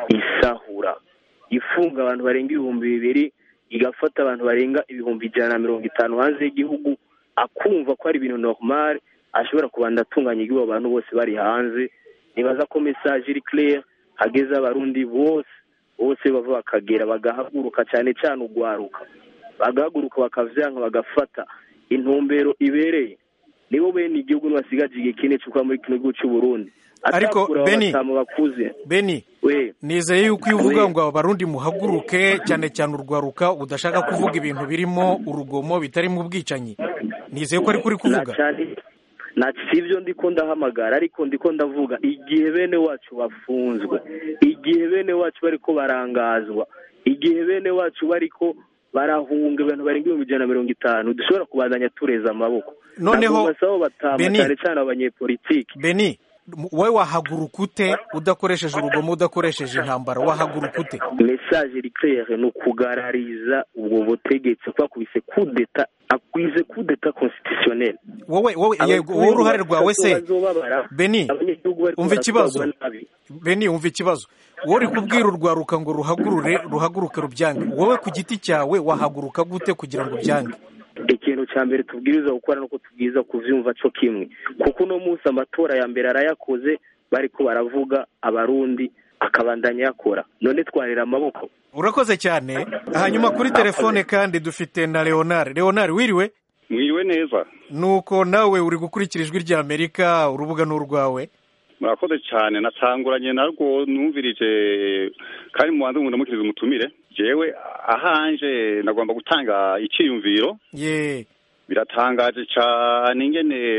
isahura ifunga abantu barenga ibihumbi bibiri igafata abantu barenga ibihumbi ijana na mirongo itanu hanze y'igihugu akumva ko ari ibintu normal ashobora kubanda atunganya igihugu abo bantu bose bari hanze nibaza ko message iri clear hageze abarundi bose bose bava bakagera bagahaguruka cyane cyane ugwaruka bagahaguruka bakavyanka bagafata intumbero ibereye nibo bene igihugu nibasigaje igihe kinini cyo kuba muri kino gihugu cy'u Burundi Ariko, Atakura Beni, abatamu bakuze beni we nizeye yuko iyo uvuga Oui. ngo abarundi muhaguruke cyane cyane urwaruka udashaka kuvuga ibintu birimo urugomo bitarimo ubwicanyi nizeye ko ari kuri kuvuga cyane na sivyo ndiko ndahamagara ariko ndiko ndavuga igihe bene wacu bafunzwe igihe bene wacu bariko barangazwa igihe bene wacu bariko barahunga abantu barenga ibihumbi ijana na mirongo itanu dushobora kubandanya tureza amaboko Noneho, Ntabwo basaba batama Beni. cyane cyane abanyepolitiki beni m- wowe wahaguruka ute udakoresheje urugomo udakoresheje intambara wahaguruka ute message iri claire ni ukugarariza ubwo butegetsi kuko akubise kudeta akwize kudeta constitutionnel wowe wowe yego wowe uruhare rwawe se Beni, umva ikibazo. beni wumva ikibazo wowe uri kubwira urwaruka ngo ruhagurure ruhaguruke rubyange wowe ku giti cyawe wahaguruka gute kugira ngo ubyange ikintu cya mbere tubwiriza gukora nuko tubwiriza kuvyumva co kimwe kuko uno munsi amatora ya mbere arayakoze bariko baravuga abarundi akabandanya yakora none twarira amaboko urakoze cyane hanyuma kuri telefone kandi dufite na leonard leonard wiriwe mwiriwe neza nuko nawe uri gukurikira ijwi rya amerika urubuga ni urwawe murakoze cyane natanguranye narwo numvirije kandi mubanze ngo ndamukirize umutumire jewe ahanje nagomba gutanga icyiyumviro ye biratangaje cyane ingene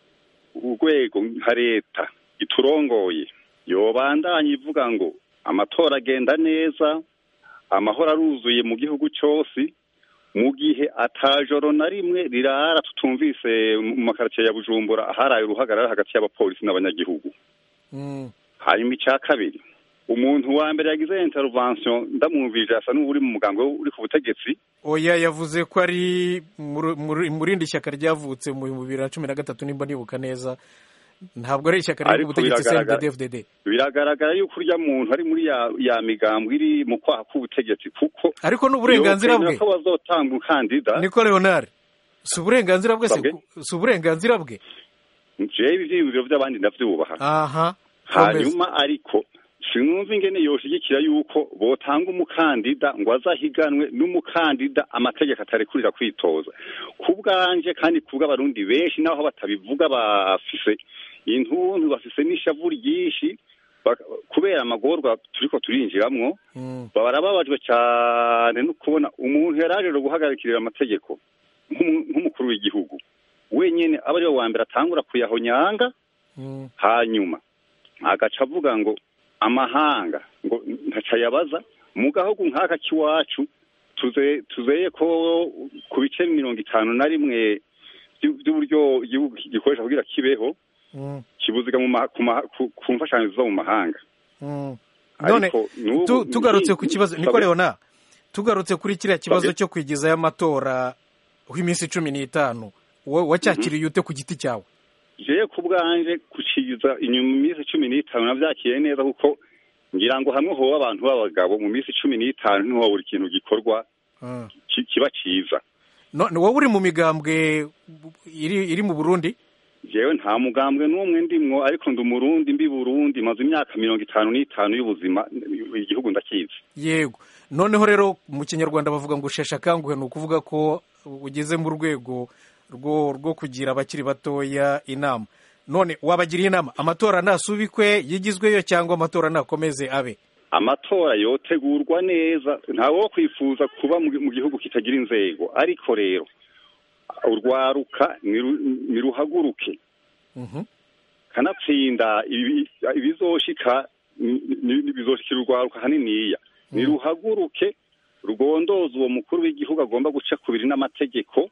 urwego nka leta iturongoye yobandanya ivuga ngo amatora agenda neza amahoro aruzuye mu gihugu cyose mu gihe atajoro na rimwe rirara tutumvise mu makaritsiye ya bujumbura aharaye uruhagarara hagati y'abapolisi n'abanyagihugu Mm, hanyuma icya kabiri umuntu wa mbere yagize intervention ndamwumvije asa n'uri mu mugambi uri ku butegetsi oya yavuze ko ari mu- mu- mu rindi shyaka ryavutse mu bihumbi bibiri na cumi na gatatu nimba nibuka neza ntabwo ari ishyaka riri Ariko ku butegetsi biragaragara- cndfdd biragaragara yuko urya muntu ari muri ya ya migambo iri mu kwaha k'ubutegetsi kuko ariko ni uburenganzira bwe yokwemera ko bazotanga umukandida niko leonard si uburenganzira bwe se Babwe? si uburenganzira bwe jewe ivyiyumviro vy'abandi ndavyubaha aha komeza. hanyuma ariko sinumva ingene yoshigikira yuko botanga umukandida ngo azahiganwe n'umukandida amategeko atarekurira kwitoza ku bwanje kandi ku bw'abarundi benshi naho batabivuga bafise intuntu bafise n'ishavu ryinshi bak- kubera amagorwa turiko turinjiramwo Mm, barababajwe cyane no kubona umuntu yaraje guhagarikirira amategeko nk'umu- nk'umukuru w'igihugu wenyine aba ariwe wa mbere atangura kuyahonyanga mm, hanyuma agaca avuga ngo amahanga ngo ntaca yabaza mu gahugu nk'aka k'iwacu tuze- tuzeye ko ku bice mirongo itanu na rimwe by'u- by'uburyo igihugu gikoresha kugira kibeho mm, kibuziga mu ma- ku ma- ku- ku mfashanyo ziva mu mahanga mm. none Ariko n'ubu- tu- tugarutse ku ni- kibazo niko sabe- leonard tugarutse kuri kiriya kibazo Sabe? cyo kwigizayo amatora w'iminsi cumi n'itanu wowe wacyakiriye ute ku giti cyawe jewe ku bwanje kuciza inyuma iminsi cumi n'itanu navyakiriye neza kuko ngira ngo hamwe hoba abantu b'abagabo mu minsi cumi n'itanu ntiho buri kintu gikorwa Mm. ki- kiba ciza No- wowe uri mu migambwe iri iri mu burundi jewe nta mugambwe n'umwe ndimwo ariko ndi umurundi mbi burundi maze imyaka mirongo itanu n'itanu y'ubuzima igihugu ndakizi yego noneho rero mu kinyarwanda bavuga ngo usheshe akanguhe ni ukuvuga ko ugeze mu rwego rwo rwo kugira abakiri batoya inama none wabagiriye inama amatora nasubikwe yigizweyo cyangwa amatora nakomeze abe amatora yotegurwa neza ntawe wo kwifuza kuba mu mu gihugu kitagira inzego ariko rero urwaruka niru- niruhaguruke Mhm. kanatsinda ibi- ibizoshika ni- ni- bizoshikira urwaruka haniniya niruhaguruke rugondoza uwo mukuru w'igihugu agomba guca kubiri n'amategeko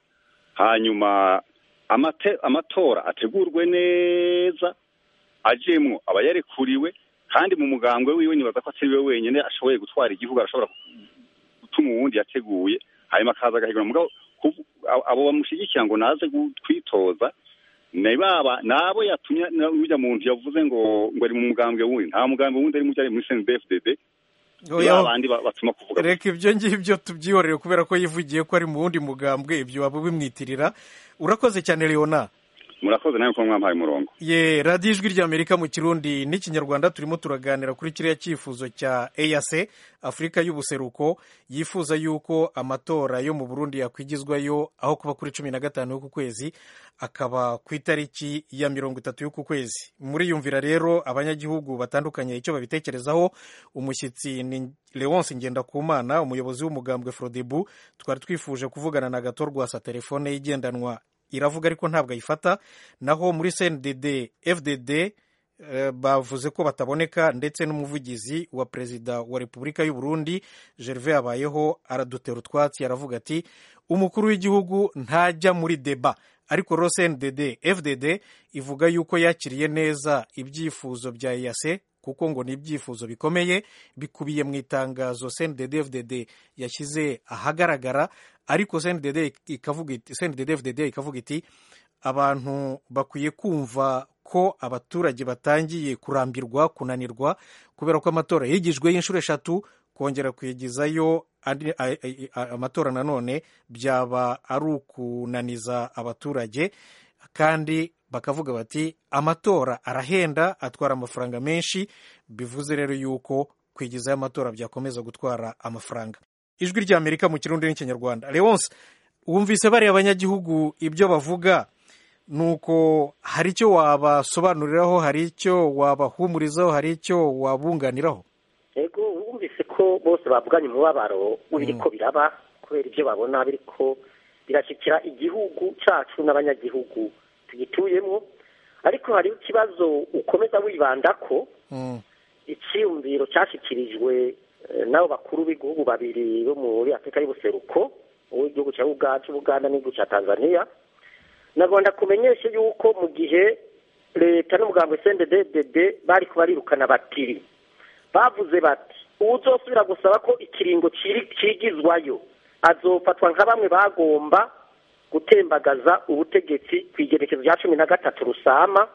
hanyuma amate- amatora ategurwe neza ajemwo abayarekuriwe kandi mu mugambwe wiwe nibaza ko atari we wenyine ashoboye gutwara igihugu arashobora gutuma uwundi yateguye hanyuma akaza agahigura mugabo kuvu- abo- abo bamushyigikira ngo naze gu- kwitoza ni baba nabo yatumye na- n'urya muntu yavuze ngo ngo ari mu mugambwe wundi nta mugambwe wundi ari mu ari muri CNDD-FDD Oya, babandi ba- batuma kuvuga reka ibyo ngibyo tubyihorere kubera ko yivugiye ko ari mu wundi mugambwe ibyo waba ubimwitirira urakoze cyane leona murakoze nawe ko mwampaye umurongo ye radiyo ijwi ry'amerika mu kirundi n'ikinyarwanda turimo turaganira kuri kiriya cyifuzo cya eyase afurika y'ubuseruko yifuza yuko amatora yo mu burundi yakwigizwayo aho kuba kuri cumi na gatanu y'uku kwezi akaba ku itariki ya mirongo itatu y'uku kwezi muriyumvira rero abanyagihugu batandukanye icyo babitekerezaho umushyitsi ni leonce ngendakumana umuyobozi w'umugambwe frodebu twari twifuje kuvugana na gato rwasa telefone ye igendanwa iravuga ariko ntabwo ayifata naho muri cndd fdd eh, bavuze ko bataboneka ndetse n'umuvugizi wa perezida wa repubulika y'u Burundi gervais abayeho aradutera utwatsi aravuga ati umukuru w'igihugu ntajya muri deba ariko rero cndd fdd ivuga yuko yakiriye neza ibyifuzo bya eyase kuko ngo ni ibyifuzo bikomeye bikubiye mu itangazo cndd fdd yashyize ahagaragara ariko cndd ikavuga iti cndd fdd ikavuga iti abantu bakwiye kumva ko abaturage batangiye kurambirwa kunanirwa kubera ko amatora yigijweho inshuro eshatu kongera kuyigizayo andi- a- a- a- amatora nanone byaba ari ukunaniza abaturage kandi bakavuga bati amatora arahenda atwara amafaranga menshi bivuze rero yuko kwigizayo amatora byakomeza gutwara amafaranga ijwi ry'amerika mu kirundi n'ikinyarwanda leonce wumvise bariya abanyagihugu ibyo bavuga nuko hari icyo wabasobanuriraho hari icyo wabahumurizaho hari icyo wabunganiraho yego wumvise ko bose bavuganye umubabaro w'ibiriko biraba kubera ibyo babona biriko birashyikira igihugu cyacu n'abanyagihugu tugituyemo ariko hariho ikibazo ukomeza wibanda ko Mm. icyiyumviro cyashyikirijwe eh, n'abo bakuru b'igihugu babiri bo muri afurika y'ubuseruko uw'igihugu cya Uga- cy'ubuganda n'igihugu cya tanzania nagomba kumenyesha yuko mu gihe leta n'umugambwe cndd bari kubarirukana batiri bavuze bati uwuzosubira gusaba ko ikiringo ciri- cigizwayo azofatwa nka bamwe bagomba gutembagaza ubutegetsi ku igerekezo rya cumi na gatatu rusama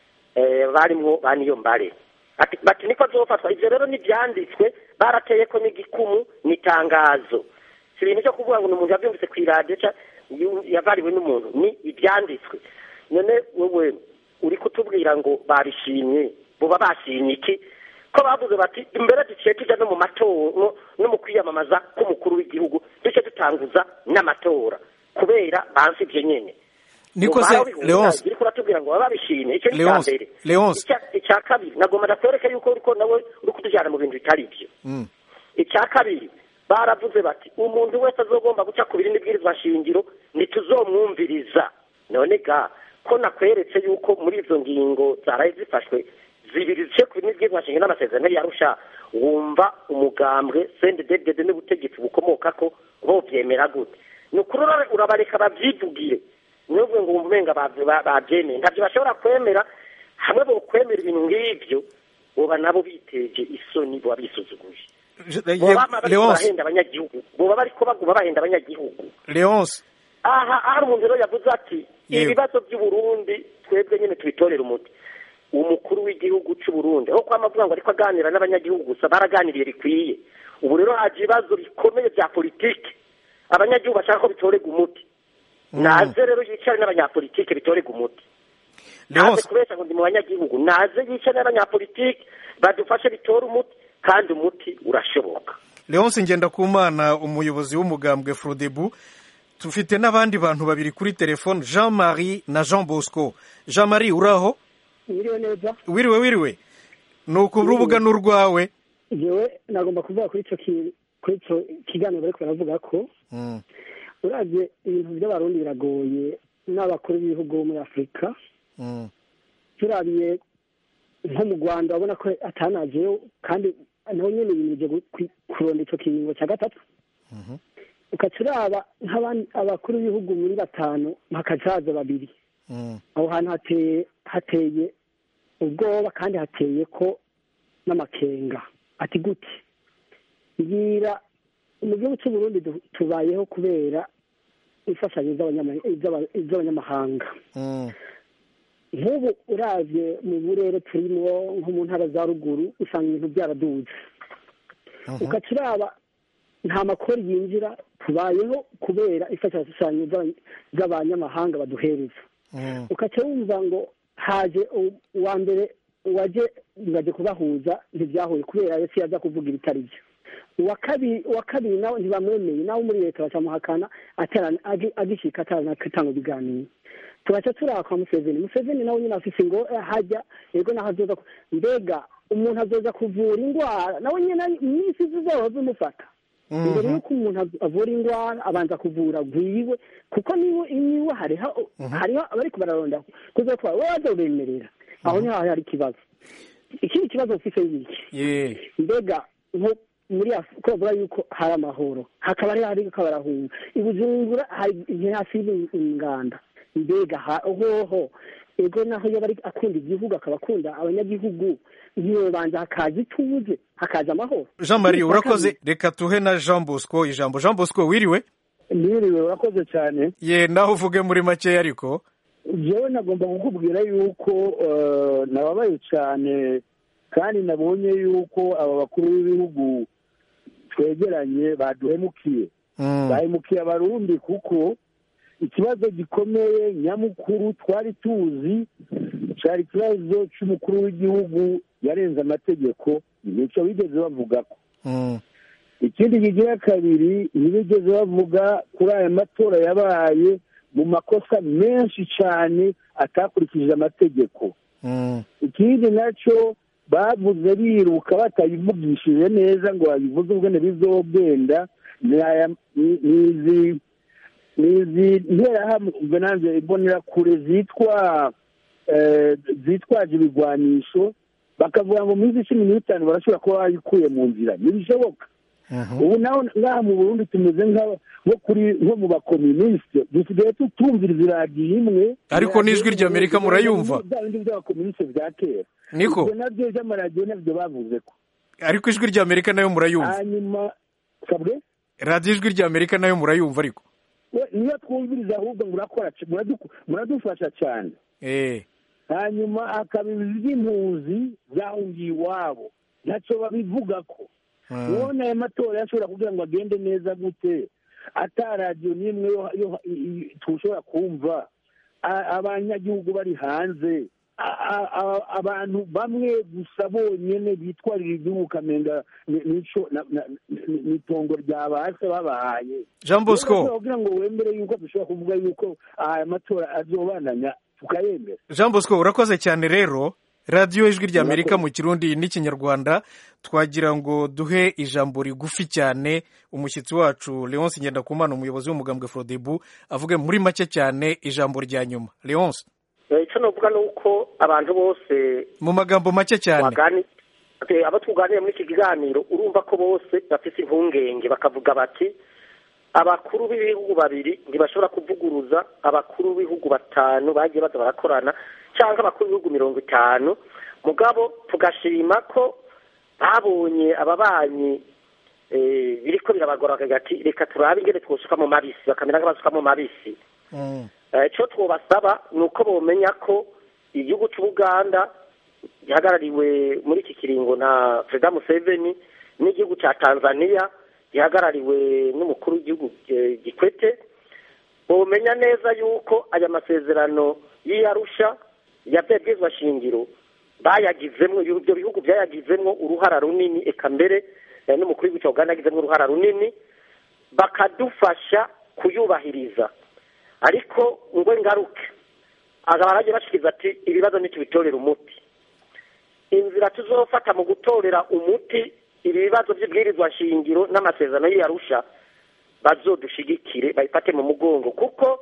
eh, barimwo ba niyo mbare Ati- bati niko azofatwa ivyo rero n'ivyanditswe barateyeko n'igikumu n'itangazo si ibintu vyo kuvuga ngo ni umuntu yavyumvise kw'iradiyo ca yu- yavariwe n'umuntu ni ivyanditswe none wewe uri kutubwira ngo barishimye boba bashimye iki ko bavuze bati imbere duciye tuja no mu matora no- no mu kwiyamamaza k'umukuru w'igihugu duce dutanguza n'amatora kubera bansi ivyo nyene niko se leonce iri kuratubwira ngo baba babishimye icyo ni icya Leonce, mbere Leonce. Icya- icya kabiri nagomba ndakwereka yuko uriko nawe uri kutujyana mu bintu bitari byo Mm. icya kabiri baravuze bati umuntu wese azogomba guca ku birindi bwirizwa shingiro ntituzomwumviriza none ga ko nakweretse yuko muri izo ngingo zaraye zifashwe zibiri zice ku birindi bwirizwa shingiro n'amasezerano yarusha wumva umugambwe sendededede n'ubutegetsi bukomoka ko bovyemera gute ni ukuri ura- urabareka bavyivugire nubwo ngo wumva umenga bavy- ba- bavyemeye ntavyo bashobora kwemera hamwe bokwemera ibintu nk'ivyo boba nabo biteje isoni boba bisuzuguye boba bama bariko leonce barahenda abanyagihugu boba bariko baguma bahenda abanyagihugu leonce aha hari umuntu rero yavuze ati Yewe. ibibazo by'uburundi twebwe nyine tubitorera umuti umukuru w'igihugu cy'uburundi aho kwama avuga ngo ariko aganira n'abanyagihugu gusa baraganiriye bikwiye ubu rero haje ibibazo bikomeye bya politiki abanyagihugu bashaka ko bitorerwa umuti naze rero yicare n'abanyapolitike bitorerwa umuti naze leonce kubeshya ngo ndi mu banyagihugu naze yicare n'abanyapolitike badufashe bitore umuti kandi umuti urashoboka leonce ngendakumana umuyobozi w'umugambwe frodebu dufite n'abandi bantu babiri kuri telefone jean marie na jean bosco jean marie uraho Mwiriwe neza wiriwe wiriwe ni ukurubuga n'urwawe jewe nagomba kuvuga kuri ico ki- kuri ico kiganiro bariko baravuga ko Mm, uravye ibintu by'abarundi biragoye n'abakuru b'ibihugu bo muri afurika mm, turabiye nko mu rwanda urabona ko atanajeyo kandi naho nyene yimije gu- kwi- kuronda ico kiringo ca gatatu mhm, ugaca uraba nk'abandi abakuru b'ibihugu muri batanu hakajaza babiri mm, aho hantu hateye hateye ubwoba kandi hateye ko n'amakenga ati gute mbwira mu gihugu cy'u Burundi du- tubayeho kubera imfashanyo z'abanyama- z'aba- z'abanyamahanga mm, nk'ubu uravye mu burere turimo nko mu ntara za ruguru usanga ibintu byaraduze mhm, ugaca uraba nta makori yinjira tubayeho kubera imfashanyo z'aba- z'abanyamahanga baduhereza mm, ukaca wumva ngo haje u- uwa mbere waje ngaje kubahuza ntibyahuye kubera yose yaza kuvuga ibitari byo uwa kabiri uwa kabiri nawe ntibamwemeye nawe muri leta bacamuhakana atara- agi- agishika ataranatanga ibiganiro tugaca turaba kwa museveni museveni nawe nyine afise ngo eh, hajya yego naho azoza ku- mbega umuntu azoza kuvura indwara nawe nyine iminsi zizoho zimufata imbere mhm, y'uko umuntu av- avura indwara abanza kuvura gwiwe kuko niwe niwe hariho hariho abariko bararonda kuza kuba wowe azobemerera aho niho hari ikibazo ikindi kibazo ufise ngiki ye mbega nko muri Af- ko bavuga yuko hari amahoro hakaba hari hariko barahunga ibujumbura hari hafi y'inganda mbega ha- hoho ego naho yaba ari akunda igihugu akaba akunda abanyagihugu ntiyobanza hakaza ituze hakaza amahoro jean marie urakoze reka tuhe na jean bosco ijambo jean bosco wiriwe mwiriwe urakoze cyane ye naho uvuge muri makeya ariko jewe nagomba kukubwira yuko eh, nababaye cyane kandi nabonye yuko aba bakuru b'ibihugu twegeranye baduhemukiye Mm, bahemukiye abarundi kuko ikibazo gikomeye nyamukuru twari tuzi cyari ikibazo cy'umukuru w'igihugu yarenze amategeko nicyo bigeze bavugako mm, ikindi kigira kabiri ntibigeze bavuga kuri aya matora yabaye mu makosa menshi cyane atakurikije amategeko mm, ikindi nacyo bavuze biruka batayivugishije neza ngo babivuze ubwene bizogenda ni aya ni- ni izi ni izi nterahamwe nanjye imbonerakure zitwa eh, zitwaje ibigwanisho bakavuga ngo mu minsi cumi n'itanu barashobora kuba bayikuye mu nzira ntibishoboka mhm, ubu naho ngaha mu burundi tumeze nka- nko kuri nko mu bakominisite dusigaye tutumvira iradiyo imwe Ariko n'ijwi ry'Amerika murayumva? bya bindi by'abakominisite bya kera niko ibyo nabyo by'amaradiyo nabyo bavuze ko ariko ijwi rya amerika nayo murayumva hanyuma kabwe radiyo ijwi rya amerika nayo murayumva ariko we niyo twumviriza ahubwo murakora c- muradu- muradufasha cyane eh hanyuma hakaba iby'impunzi zahungiye iwabo ntacyo babivuga ko mm, none aya matora yashobora kugira ngo agende neza gute ata radiyo n'imwe yo- yo- i- i- tushobora kumva A- abanyagihugu bari hanze A- a- a- abantu bamwe gusa bonyene bitwarira igihugu ukamenga ni- nico na- na- ni- ni itongo rya base babahaye jean bosco kugira ngo wemere yuko dushobora kuvuga yuko aya matora azobananya tukayemera jean bosco urakoze cyane rero radiyo ijwi rya amerika mu kirundi n'ikinyarwanda twagira ngo duhe ijambo rigufi cyane umushyitsi wacu leonce ngendakumana umuyobozi w'umugambwe frodebu avuge muri make cyane ijambo rya nyuma leonce Eh, icyo navuga ni uko abantu bose mu magambo make cyane wagani eh, abo tuganira muri iki kiganiro urumva ko bose bafite impungenge bakavuga bati abakuru b'ibihugu babiri ntibashobora kuvuguruza abakuru b'ibihugu batanu bagiye baza barakorana cyangwa abakuru b'ibihugu mirongo itanu mugabo tugashima ko babonye ababanyi eh, biriko birabagora bakagira ati reka turabe ingene twosuka mu mabisi bakamera nk'abasuka mu mabisi Mm, Eh, icyo twabasaba ni uko bomenya ko igihugu cy'ubuganda gihagarariwe muri iki kiringo na perezida museveni n'igihugu cya tanzania gihagarariwe n'umukuru w'igihugu eh, gikwete bomenya neza yuko aya masezerano y'iyarusha yabyabwizwa shingiro bayagizemo ibyo bihugu byayagizemo uruhara runini eka mbere eh, n'umukuru w'igihugu cya uganda yagizemo uruhara runini bakadufasha kuyubahiriza ariko ngo ngaruke aba baragiye bashikiriza ati ibibazo ntitubitorere umuti inzira tuzofata mu gutorera umuti ibi bibazo by'ibwirizwa shingiro n'amasezerano y'iyarusha bazodushigikire bayifate mu mugongo kuko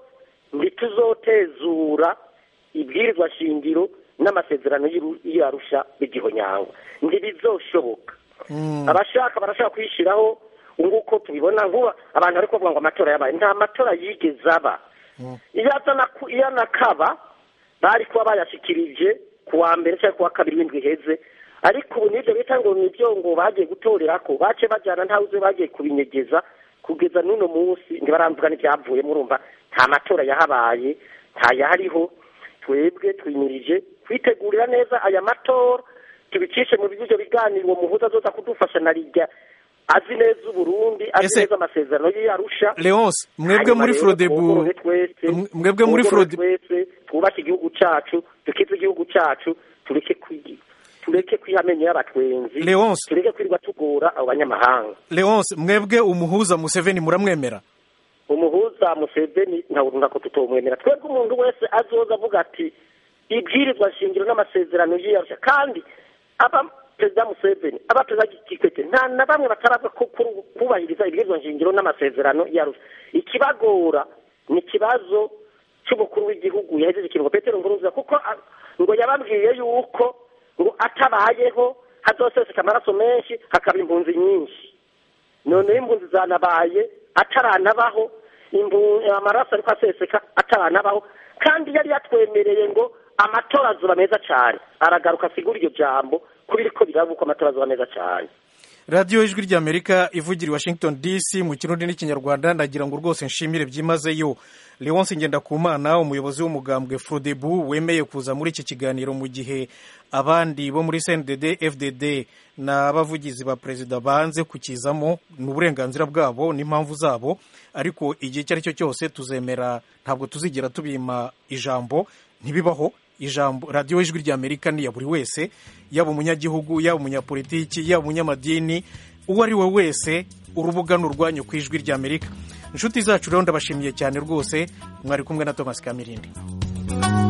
ntituzotezura ibwirizwa shingiro n'amasezerano y'iru- y'iyarusha bigihonyangwa ntibizoshoboka abashaka barashaka kwishyiraho nguko tubibona nkuba abantu bari kuvuga ngo amatora yabaye nta matora yigeze aba iyo aza na ku- iyo anakaba bari kuba bayashikirije ku wa mbere cyangwa ku wa kabiri w'indwi iheze ariko ubu n'ibyo bita ngo nibyo ngo bagiye gutorera ko bace bajyana ntawe uzi bagiye kubinyegeza kugeza n'uno munsi ntibaramvuga n'ibyavuyemo urumva nta matora yahabaye ntayahariho twebwe twimirije kwitegurira neza aya matora tubicishe mu byo biganiro uwo muhuza azoza kudufasha na rijya azi neza uburundi azi Ese- neza amasezerano y'iyarusha leonce mwebwe Hanyuma muri rero frodebu twongorore twese mwe- mwebwe muri twongorore Frode- twese twubake igihugu cacu dukize igihugu cacu tureke kwi- tureke kwihamenyo y'abatwenzi Leonce. tureke kwirirwa tugora abo banyamahanga leonce mwebwe umuhuza museveni muramwemera umuhuza museveni ntabwo ko tutomwemera twebwe umuntu wese azoza avuga ati ibwirizwa shingiro n'amasezerano y'iyarusha kandi aba perezida museveni aba perezida kikwete nta na bamwe bataraza ku- ku- kubahiriza ibwirizwa shingiro n'amasezerano y'iyarusha ikibagora ni ikibazo cy'umukuru w'igihugu yahejeje ikiringo petero nkurunziza kuko a- ngo yababwiye yuko ngo atabayeho hazoseseka amaraso menshi hakaba impunzi nyinshi noneho impunzi zanabaye ataranabaho imbu- amaraso ariko aseseka ataranabaho kandi yari yatwemereye ngo amatora azoba meza cyane aragaruka asigura iryo jambo ko biriko biraba uko amatora azoba meza cyane radiyo ijwi ry'amerika ivugira i washington dc mu kirundi n'ikinyarwanda ndagira ngo rwose nshimire byimazeyo leonce ngendakumana umuyobozi w'umugambwe frodebu wemeye kuza muri iki kiganiro mu gihe abandi bo muri cndd fdd n'abavugizi ba perezida banze kukizamo ni uburenganzira bwabo n'impamvu zabo ariko igihe icyo ari cyo cyose tuzemera ntabwo tuzigera tubima ijambo ntibibaho ijambo radiyo ijwi ry'amerika ni iya buri wese yaba umunyagihugu yaba umunyapolitiki yaba umunyamadini uwo ari we wese urubuga ni urwanyu ku ijwi ry'amerika inshuti zacu rero ndabashimiye cyane rwose mwari kumwe na thomas kamirindi